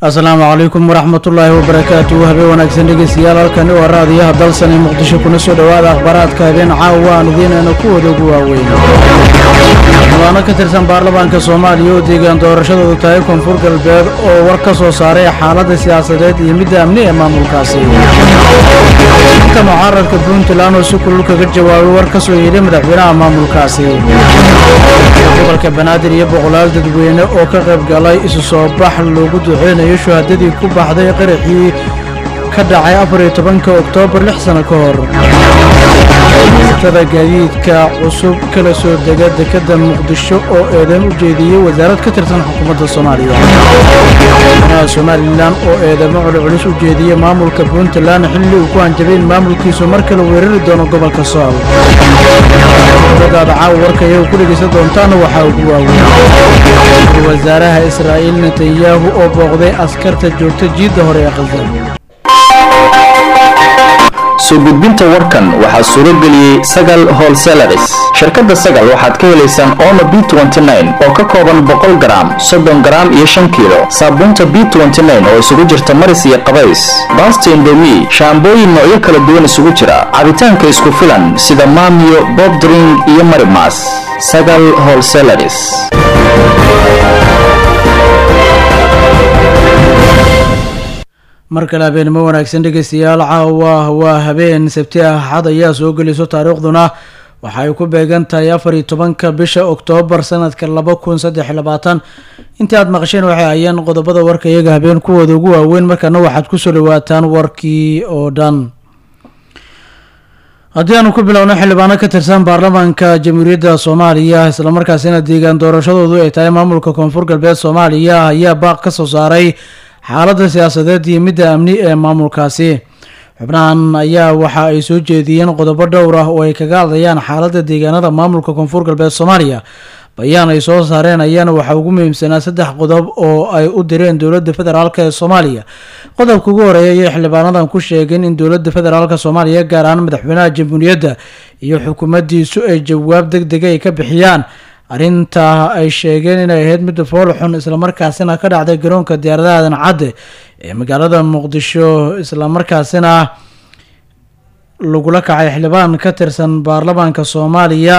asalaamu calaykum waraxmatullaahi wabarakaatu habeen wanaagsan dhegeystayaal halkani waa raadiyaha dalsan ee muqdisho kuna soo dhowaada akhbaaraadka habeen caawa aan idiinayna kuwooda ugu waaweyn madaano ka tirsan baarlamaanka soomaaliya oo deegaan doorashadoodu tahay koonfur galbeed oo war ka soo saaray xaaladda siyaasadeed iyo midda amni ee maamulkaasi inta mucaaradka puntland oo si kulul kaga jawaabay war ka soo yeedhay madaxweynaha maamulkaasi gobolka banaadir iyo boqolaal dadweyne oo ka qayb galay isu soo bax loogu duceynayo shuhadadii ku baxday qaraxii ka dhacay afar iyo tobanka oktoobar lix sano ka hor tada gaadiidka cusub kala soo dega dekadda muqdisho oo eedeyn u jeediyey wasaarad ka tirsan xukuumadda soomaaliya madaxweynaha somalilan oo eedeymo culculus u jeediyey maamulka puntland xilli uu ku hanjabay in maamulkiisu mar kale weerari doono gobolka sool dadaada caawa warka iyagu ku dhegaysan doontaana waxaa ugu waaweyn wasaaraha israa'iil netanyahu oo booqday askarta joogta jiidda hore ee khasar soo gudbinta warkan waxaa suuro geliyey sagal holselaris shirkadda sagal waxaad ka helaysaan omo b oo ka kooban boqol garaam soddon garaam iyo shan kiilo saabuunta b oo isugu jirta maris iyo qabays baasta indomi shaambooyin noocyo kala duwan isugu jira cabitaanka isku filan sida maamiyo bobdring iyo marimas sagal holselaris mar kale habeenimo wanaagsan dhegeystayaal caawa waa habeen sabti ah axad ayaa soo geliso taariikhduna waxa ay ku beegan tahay afar iyo tobanka bisha oktoobar sanadka laba kun saddex iyo labaatan intii aad maqasheen waxay ayeen qodobada warka iyaga habeen kuwooda ugu waaweyn markaana waxaad kusoo dhawaataan warkii oo dhan haddii aanu ku bilowno xildhibaano ka tirsan baarlamaanka jamhuuriyadda soomaaliya islamarkaasina deegaan doorashadoodu ay tahay maamulka koonfur galbeed soomaaliya ayaa baaq ka soo saaray xaaladda siyaasadeed iyo midda amni ee maamulkaasi xubnahan ayaa waxa ay soo jeediyeen qodobo dhowr ah oo ay kaga hadlayaan xaaladda deegaanada maamulka koonfur galbeed soomaaliya bayaan ay soo saareen ayaana waxaa ugu muhiimsanaa saddex qodob oo ay u direen dowladda federaalk ee soomaaliya qodobka ugu horeeya ayay xildhibaanadan ku sheegeen in dowladda federaalk soomaaliya gaar ahaan madaxweynaha jamhuuriyadda iyo xukuumaddiisu ay jawaab deg dega ay ka bixiyaan arrintaa ay sheegeen inay ahayd midda fool xun islamarkaasina ka dhacday garoonka diyaaradaha aadan cadde ee magaalada muqdisho islamarkaasina lagula kacay xildhibaan ka tirsan baarlamaanka soomaaliya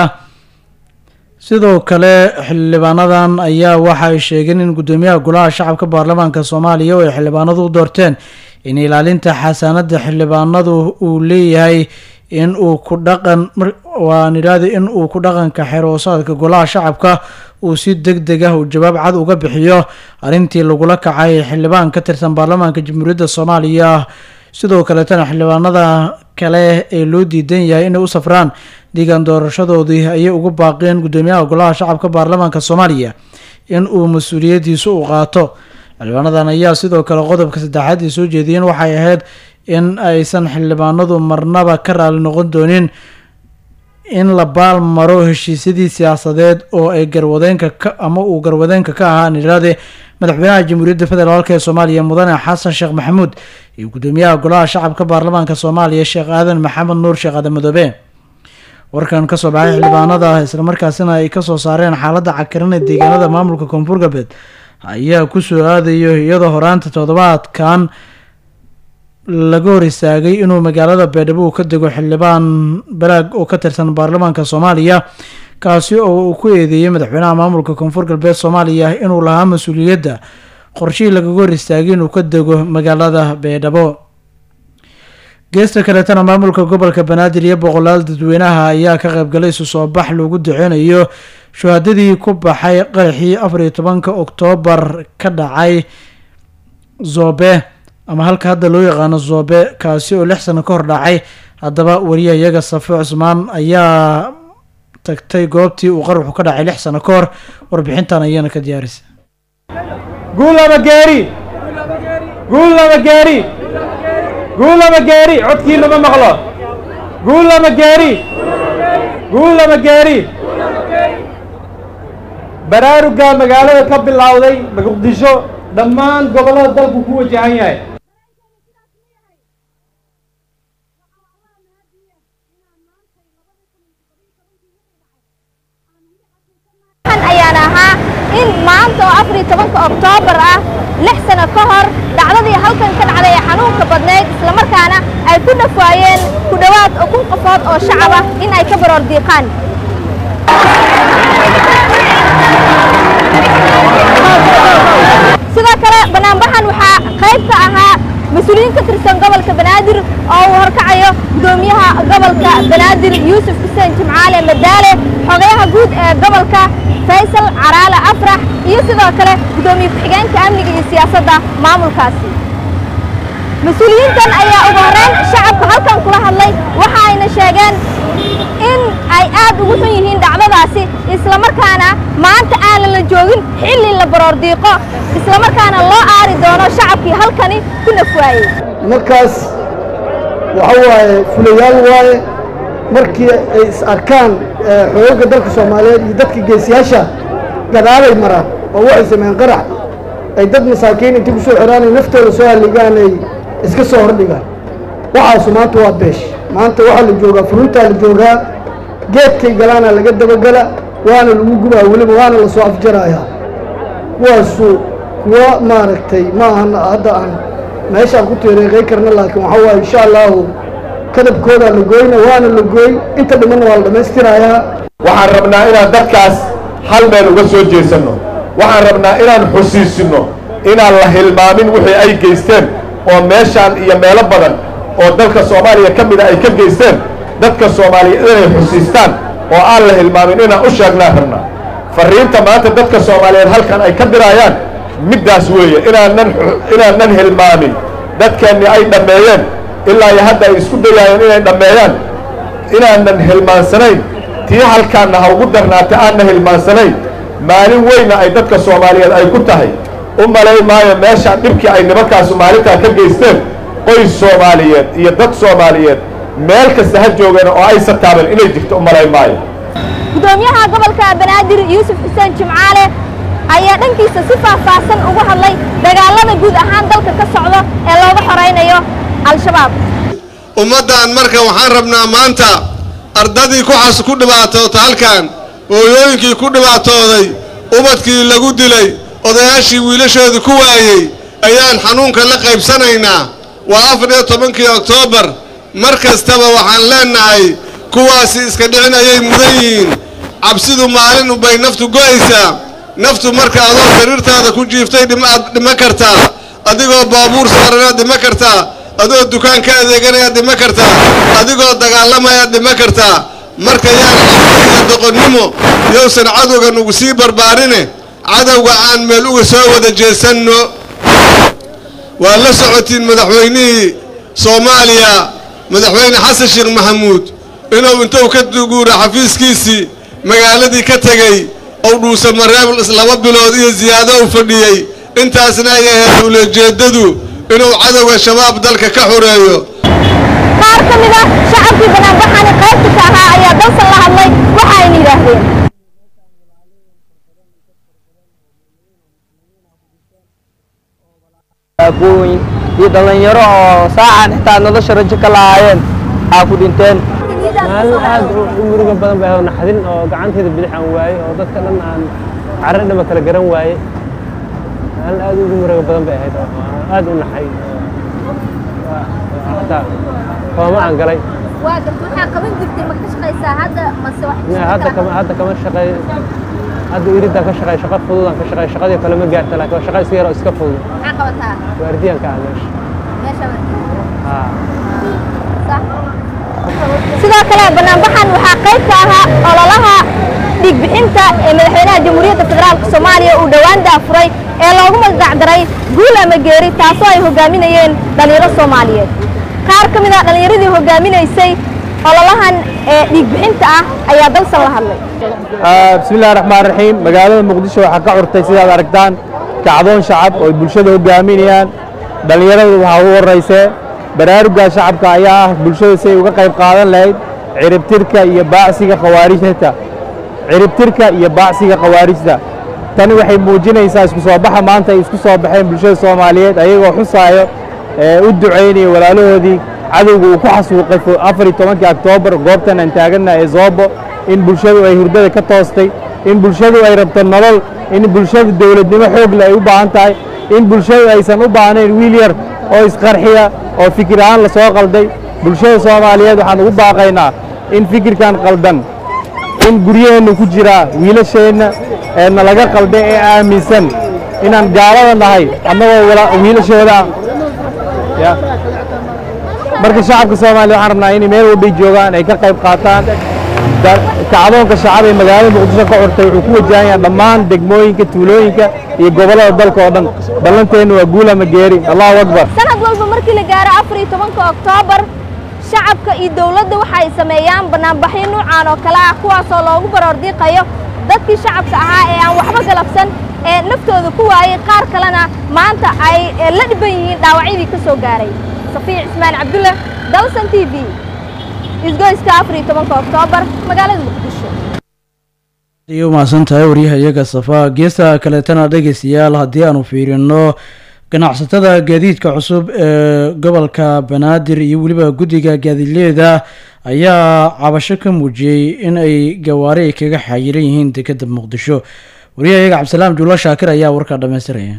sidoo kale xildhibaanadan ayaa waxa ay sheegeen in guddoomiyaha golaha shacabka baarlamaanka soomaaliya oo ay xildhibaanadu u doorteen in ilaalinta xasaanada xildhibaanadu uu leeyahay in uu ku dhaqan waan idhaahda in uu ku dhaqanka xeroosaadka golaha shacabka uu si deg deg ah uu jawaab cad uga bixiyo arrintii lagula kacay xildhibaan ka tirsan baarlamaanka jamhuuriyadda soomaaliya sidoo kaleetana xildhibaanada kale ee loo diidan yahay inay u safraan deegaan doorashadoodii ayay ugu baaqeen guddoomiyaha golaha shacabka baarlamaanka soomaaliya in uu mas-uuliyaddiisu u qaato xildhibaanadan ayaa sidoo kale qodobka saddexaad ay soo jeediyeen waxay ahayd in aysan xildhibaanadu marnaba ka raali noqon doonin in la baal maro heshiisyadii siyaasadeed oo ay garwadeenka ka ama uu garwadeenka ka ahaa nidhaade madaxweynaha jamhuuriyadda federaalk ee soomaaliya mudane xasan sheekh maxamuud iyo guddoomiyaha golaha shacabka baarlamaanka soomaaliya sheekh aadan maxamed nuur sheekh aadan madoobe warkan kasoo baxay xildhibaanada islamarkaasina ay kasoo saareen xaaladda cakiran ee deegaanada maamulka koonfur galbeed ayaa kusoo aadayo iyadoo horaanta toddobaadkan laga hor istaagay inuu magaalada beedhabo uu ka dego xildhibaan balaag oo ka tirsan baarlamaanka soomaaliya kaasi oo uu ku eedeeyey madaxweynaha maamulka koonfur galbeed soomaaliya inuu lahaa mas-uuliyadda qorshihii lagaga hor istaagay inuu ka dego magaalada beedhabo geesta kaleetana maamulka gobolka banaadir iyo boqolaal dadweynaha ayaa ka qaybgalay isu soo bax loogu duceynayo shuhadadii ku baxay qaraxii afar iyo tobanka oktoobar ka dhacay zobe ama halka hadda loo yaqaano zoobe kaasi oo lix sano ka hor dhacay haddaba wariyaha iyaga safo cusmaan ayaa tagtay goobtii uu qaruxu ka dhacay lix sano ka hor warbixintan ayaana ka diyaarisay guulaba geeri guulaba geeri guulaba geeri codkiinama maqlo guulaba geeri guulaba geeri baraaruga magaalada ka bilowday muqdisho dhammaan gobollada dalku ku wajahan yahay ayaan ahaa in maanta oo afar iyo tobanka oktoobar ah lix sano ka hor dhacdadii halkan ka dhacday ee xanuunka badnayd islamarkaana ay ku dhafaayeen ku dhowaad kun qofood oo shacab ah in ay ka baroor diiqaan sidoo kale banaanbaxan waxaa qayb ka ahaa mas-uuliyiin ka tirsan gobolka banaadir oo uu horkacayo gudoomiyaha gobolka banaadir yuusuf xuseen jimcaale madaale xogayaha guud ee gobolka faysal caraale afrax iyo sidoo kale gudoomiye ku-xigeenka amniga iyo siyaasadda maamulkaasi mas-uuliyiintan ayaa ugu horreyn shacabka halkan kula hadlay waxa ayna sheegeen in ay aad ugu xun yihiin dhacdadaasi islamarkaana maanta aanan la joogin xilli la baroor diiqo islamarkaana loo aari doono shacabkii halkani ku nafwaayey markaas waxa waaye fulayaal waaye markii ay is arkaan xoogagga dalka soomaaliyeed iyo dadka geesiyaasha gadaalay maraan oo waxay sameeyeen qarax ay dad masaakiin intii ku soo xiraanay naftooda soo halligaan ay iska soo hordhigaan waxaasu maanta waa beesh maanta waxaa la joogaa furuntaa la joogaa geedkay galaana laga dabagala waana lagu gubaa weliba waana la soo afjarayaa kuwaasu kuwa maaragtay ma ahan hadda aan meeshaan ku tiireeqay karna laakiin waxaa waaye insha allahu kadabkoodaa la gooyna waana la gooy inta dhimanna waa la dhammaystirayaa waxaan rabnaa inaan dadkaas hal meel uga soo jeesanno waxaan rabnaa inaan xusiisinno inaan la hilmaamin wixii ay geysteen oo meeshaan iyo meelo badan oo dalka soomaaliya ka mida ay ka geysteen dadka soomaaliyeed inay xusiistaan oo aan la hilmaamin inaan u sheegnaan rabnaa farriinta maanta dadka soomaaliyeed halkan ay ka diraayaan middaas weeye inaanan inaanan hilmaamin dadkeenni ay dhammeeyeen ilaa iyo hadda ay isku dayaayeen inay dhammeeyaan inaanan hilmaansanayn tii halkaanna ha ugu darnaata aanna hilmaansanayn maalin weyna ay dadka soomaaliyeed ay ku tahay u malay maayo meeshaan dhibkii ay nimankaasu maalintaa ka geysteen qoys soomaaliyeed iyo dad soomaaliyeed meel kasta ha joogeen oo aysan taaban inay jirto u malay maayo gudoomiyaha gobolka banaadir yuusuf xuseen jimcaale ayaa dhankiisa si faahfaahsan ugu hadlay dagaalada guud ahaan dalka ka socdo ee looga xoraynayo al-shabaab ummaddan marka waxaan rabnaa maanta ardadii kuxas ku dhibaatoota halkan hooyooyinkii ku dhibaatooday ubadkii lagu dilay odayaashii wiilashoodii ku waayey ayaan xanuunka la qaybsanaynaa waa afar iyo tobankii oktoobar mar kastaba waxaan leennahay kuwaasi iska dhicin ayay mudan yihiin cabsidu maalin bay naftu go'aysaa naftu marka adoo sariirtaada ku jiiftay dhimaad dhima kartaa adigoo baabuur saaranaad dhima kartaa adoo dukaan ka adeeganayaad dhima kartaa adigoo dagaalamayaad dhima kartaa marka yaan cabsiga doqonnimo yowsan cadowga nugu sii barbaarine cadowga aan meel uga soo wada jeesanno waa la socotiin madaxweynihii soomaaliya madaxweyne xasan sheekh maxamuud inuu intuu ka guura xafiiskiisii magaaladii ka tegey ou dhuusa mareeb laba bilood iyo ziyaado u fadhiyey intaasna ay ahayd uulajeeddadu inuu cadowga shabaab dalka ka xoreeyo qaar ka mid ah shacabkii banaanbaxani qaybta ka ahaa ayaa dalsan la hadlay waxa ayna yidhaahdeen aqooyin iyo dhallinyaro oo saacan xitaa nolosha rajo ka lahaayeen aa ku dhinteen maalin aad u muruga badan bay ahayd naxdin oo gacanteeda bidix aan waaye oo dadka dhan aan carre dhama kala garan waaye maalin aad ugu muruga badan bay ahayd oo aad u naxay hataa kooma aan galay waa garta waxaa qaban jirtay ma ka shaqaysaa hadda mase wax hadda kama hadda kama shaqeey hadda iridaan ka shaqeey shaqo fududaan ka shaqeey shaqadii kale ma gaarta laakiin waa shaqa iska yar oo iska fudud maxaa qabataa waardiyaan ka ah meesha meesha haa sidoo kale banaanbaxan waxaa qayb ka ahaa ololaha dhiigbixinta ee madaxweynaha jamhuuriyadda federaalka soomaaliya uu dhowaan daafuray ee loogu magacdaray guul ama geeri taasoo ay hogaaminayeen dhallinyaro soomaaliyeed qaar ka mid ah dhallinyaradii hogaaminaysay ololahan ee dhiigbixinta ah ayaa dalsan la hadlay bismillahi raxmaan raxiim magaalada muqdisho waxaa ka curtay sidaad aragtaan kacdoon shacab oo ay bulshada hogaaminayaan dhallinyarada waxaa ugu horeysee baraaruga shacabka ayaa ah bulshada si ay uga qayb qaadan lahayd ciribtirka iyo baacsiga khawaarijta ciribtirka iyo baacsiga khawaarijta tani waxay muujinaysaa isku soo baxa maanta ay isku soo baxeen bulshada soomaaliyeed ayagoo xusaayo ee u ducaynaya walaalahoodii cadowga uu ku xasuuqay afar iyo tobankii oktoobar goobtan aan taaganna ee zoobo in bulshadu ay hurdada ka toostay in bulshadu ay rabto nolol in bulshada dowladnimo xoogle ay u baahan tahay in bulshadu aysan u baahnayn wiil yar oo isqarxiya oo fikir ahaan la soo qalday bulshada soomaaliyeed waxaan ugu baaqaynaa in fikirkan qaldan in guryaheenna ku jiraa wiilasheenna ee nalaga qalday ee aaminsan inaan gaalada nahay annagoo wiilashooda ya marka shacabka soomaaliya waxaan rabnaa inay meel walbay joogaan ay ka qayb qaataan kacdoonka shacab ee magaalada muqdisho ka curtay wuxuu ku wajahan yahay dhammaan degmooyinka tuulooyinka iyo gobollada dalka oo dhan ballanteennu waa guul ama geeri allahu akbar sanad walba markii la gaaro afar iyo tobanka oktoobar shacabka iyo dowladda waxa ay sameeyaan banaanbaxyo nuucan oo kale ah kuwaasoo loogu baroordiiqayo dadkii shacabka ahaa ee aan waxba galabsan ee naftooda ku waayey qaar kalena maanta ay la dhiban yihiin dhaawacyadii ka soo gaaray safiya cismaan cabdulle dalsan t v isgoyska afar iyo tobanka oktoobar magaalada muqdisho iyo mahadsan tahay waryaha iyaga safa geesta kaleetana dhegeystayaal haddii aanu fiirino ganacsatada gaadiidka cusub ee gobolka banaadir iyo weliba guddiga gaadiidleeda ayaa cabasho ka muujiyey in ay gawaari ay kaga xayiran yihiin dekeda muqdisho wariyaha iyaga cabdisalaam juulo shaakir ayaa warkaa dhamaystiraya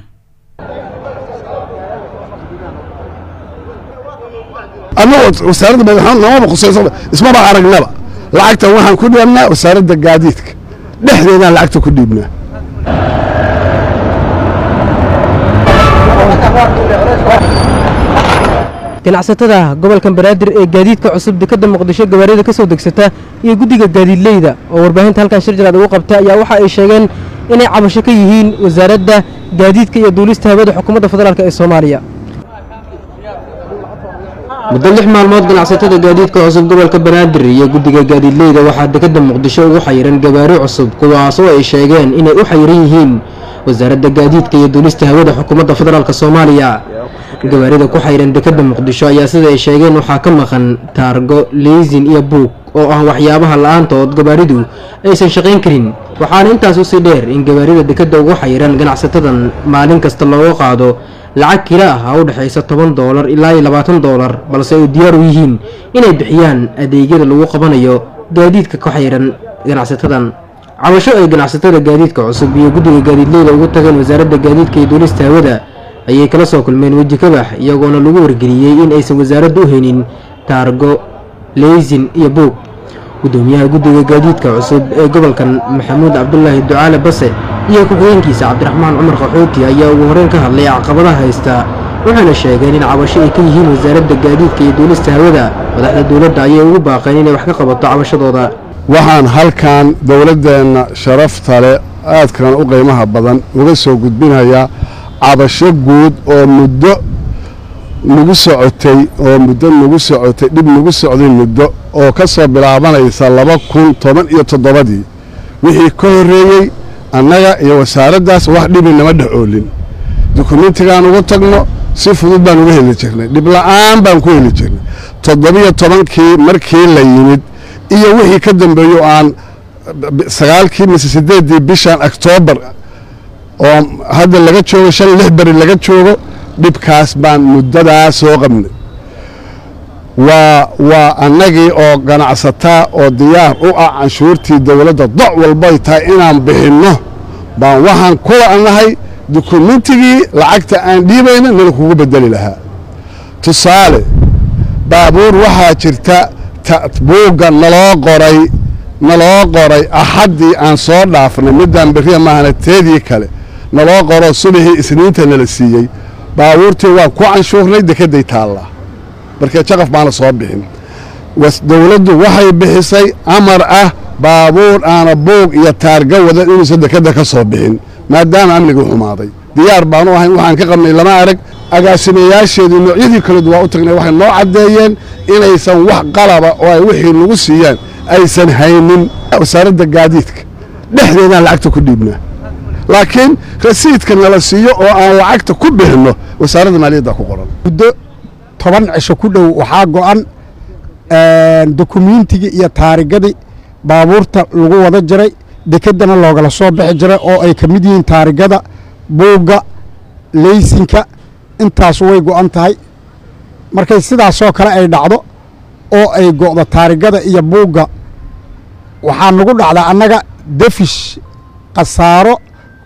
annagoo wasaaradda madaxweyne namaba khusayso ismaba aragnaba lacagta waxaan ku dhiibnaa wasaaradda gaadiidka dhexdeedaan lacagta ku dhiibnaa ganacsatada gobolka banaadir ee gaadiidka cusub dekadda muqdisho gawaarida ka soo degsata iyo guddiga gaadiidleyda oo warbaahinta halkan shir jiraad ugu qabta ayaa waxa ay sheegeen inay cabasho ka yihiin wasaaradda gaadiidka iyo duulista hawada xukuumadda federaalk ee soomaaliya muddo lix maalmood ganacsatada gaadiidka cusub gobolka banaadir iyo guddiga gaadiidleyda waxaa dekadda muqdisho ugu xayiran gawaari cusub kuwaasoo ay sheegeen inay u xayiran yihiin wasaaradda gaadiidka iyo duulista hawada xukuumadda federaalk soomaaliya gawaarida ku xayran dekadda muqdisho ayaa sida ay sheegeen waxaa ka maqan taargo leysin iyo buug oo ah waxyaabaha la-aantood gawaaridu aysan shaqayn karin waxaana intaas usii dheer in gawaarida dekadda ugu xayiran ganacsatadan maalin kasta looga qaado lacag kila ah oo u dhexaysa toban doolar ilaa iyo labaatan doolar balse ay diyaar u yihiin inay bixiyaan adeegyada lagu qabanayo gaadiidka ku xayiran ganacsatadan cabasho ay ganacsatada gaadiidka cusub iyo guddiga gaadiidleyda ugu tageen wasaaradda gaadiidka iyo duulista hawada ayay kala soo kulmeen weji kabax iyagoona lagu wargeliyey in aysan wasaaraddu u haynin taargo leysin iyo buug gudoomiyaha guddiga gaadiidka cusub ee gobolkan maxamuud cabdulaahi ducaale base iyo ku-xigeenkiisa cabdiraxmaan cumar qaxooti ayaa ugu horeyn ka hadlay caqabadaha haysta waxayna sheegeen in cabasho ay ka yihiin wasaaradda gaadiidka iyo duulista hawada madaxda dowladda ayay ugu baaqeen inay wax ka qabato cabashadooda waxaan halkan dowladdeenna sharafta leh aadkan u qiimaha badan uga soo gudbinayaa cabasho guud oo muddo nagu socotay oo muddo nagu socotay dhib nagu socday muddo oo ka soo bilaabanaysa laba kun toban iyo toddobadii wixii ka horreeyey annaga iyo wasaaraddaas wax dhibi nama dhex oolin dukumentigaan ugu tagno si fudud baan uga heli jirnay dhib la'aan baan ku heli jirnay toddobiyo tobankii markii la yimid iyo wixii ka dambeeyo aan sagaalkii mise siddeeddii bishan oktoobar oo hadda laga joogo shan lix beri laga joogo dhibkaas baan muddadaa soo qabnay waa waa annagii oo ganacsataa oo diyaar u ah canshuurtii dowladda doc walbay tahay inaan bixinno baan waxaan ku la'nahay dukumentigii lacagta aan dhiibayna nala kugu bedeli lahaa tusaale baabuur waxaa jirta buugga naloo qoray naloo qoray axaddii aan soo dhaafnay middaan beriya maahana teedii kale naloo qoro subaxii isniinta nala siiyey baabuurtii waan ku canshuurnay dekedday taallaa markee jaqaf baana soo bixin dowladdu waxay bixisay amar ah baabuur aana buug iyo taarga wadan inuusan dekedda ka soo bixin maadaama amnigii xumaaday diyaar baanu ahayn waxaan ka qabnay lama arag agaasimayaasheedii noocyadii kaledu waa u tagnay waxay noo caddeeyeen inaysan wax qalaba oo ay wixii nagu siiyaan aysan haynin wasaaradda gaadiidka dhexdeedaan lacagta ku dhiibnaa laakiin rasiidka nala siiyo oo aan lacagta ku bixinno wasaaradda maaliyadda ku qoran muddo toban cisho ku dhow waxaa go'an dukumiintigii iyo taarigadii baabuurta lagu wada jiray dekeddana loogala soo bixi jiray oo ay ka mid yihiin taarigada buugga leysinka intaasu way go'an tahay markay sidaasoo kale ay dhacdo oo ay go'do taarigada iyo buugga waxaa nagu dhacdaa annaga defish khasaaro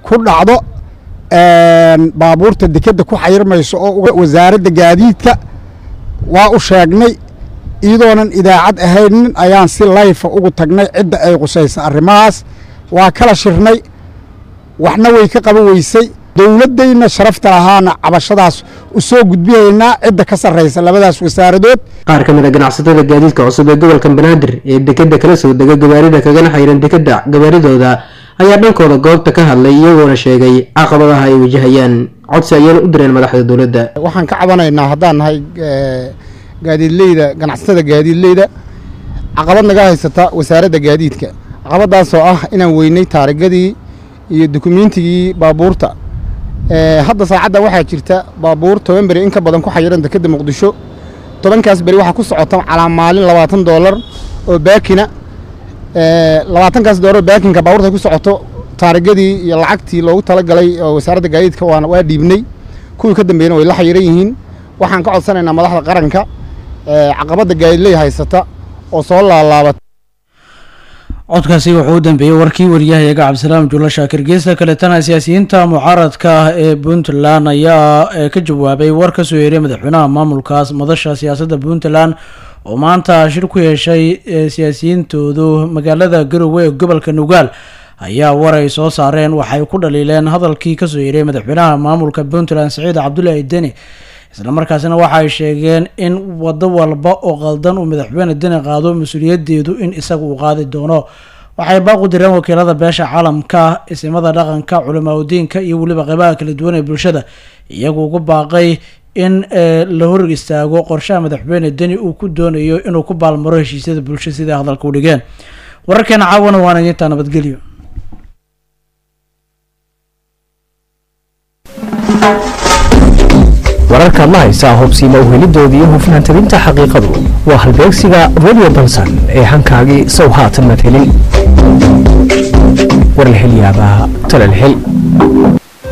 ku dhacdo baabuurta dekedda ku xayirmayso oo wasaaradda gaadiidka waa u sheegnay iyadoonan idaacad ahaynin ayaan si layfa ugu tagnay cidda ay qusaysa arrimahaas waa kala shirnay waxna way ka qaban weysay dowladdayna sharafta lahaana cabashadaas u soo gudbinaynaa cidda ka sarraysa labadaas wasaaradood qaar ka mid a ganacsatada gaadiidka cusub ee gobolka banaadir ee dekedda kala soo dega gabaarida kagana xayran dekedda gabaaridooda ayaa dhankooda goobta ka hadlay iyagoona sheegay caqabadaha ay wajahayaan codsi ayaana u direen madaxda dowladda waxaan ka cabanaynaa haddaan nahay gaadiidleyda ganacsatada gaadiidleyda caqabad naga haysata wasaaradda gaadiidka caqabadaasoo ah inaan weynay taarigadii iyo dukumeentigii baabuurta hadda saacadda waxaa jirta baabuur toban beri in ka badan ku xayiran dekedda muqdisho tobankaas beri waxaa ku socota calaa maalin labaatan doolar oo baakina labaatankaas doolar baakinka baabuurta ku socoto taarigadii iyo lacagtii loogu talagalay oo wasaaradda gaadiidka waana waa dhiibnay kuwii ka dambeeyana way la xayiran yihiin waxaan ka codsanaynaa madaxda qaranka caqabadda gaadiidley haysata oo soo laalaabata codkaasi wuxuu u dambeeyey warkii wariyahayaga cabdisalaam juulo shaakir geesta kaletana siyaasiyiinta mucaaradka ah ee puntland ayaa ka jawaabay war ka soo yeeray madaxweynaha maamulkaas madasha siyaasadda puntland oo maanta shir ku yeeshay siyaasiyiintoodu magaalada garowe ee gobolka nugaal ayaa war ay soo saareen waxay ku dhaliileen hadalkii kasoo yeeray madaxweynaha maamulka puntland saciid cabdulaahi deni islamarkaasina waxa ay sheegeen in wado walba oo qaldan uu madaxweyne deni qaado mas-uuliyadeedu in isaga uu qaadi doono waxay baaq u direen wakiilada beesha caalamka isimada dhaqanka culamaa udiinka iyo weliba qeybaha kala duwan ee bulshada iyagu ugu baaqay in la hor istaago qorshaha madaxweyne deni uu ku doonayo inuu ku baalmaro heshiisyada bulsho sida hadalka u dhigeen wararkeena caawana waana idintaa nabadgelyo wararkaad la haysaa hubsiima uhelidoodii iyo hufnaan tabinta xaqiiqadu waa halbeegsiga radio balsan ee hankaagii sow haatan mad helin warlxilyaabaa talalxil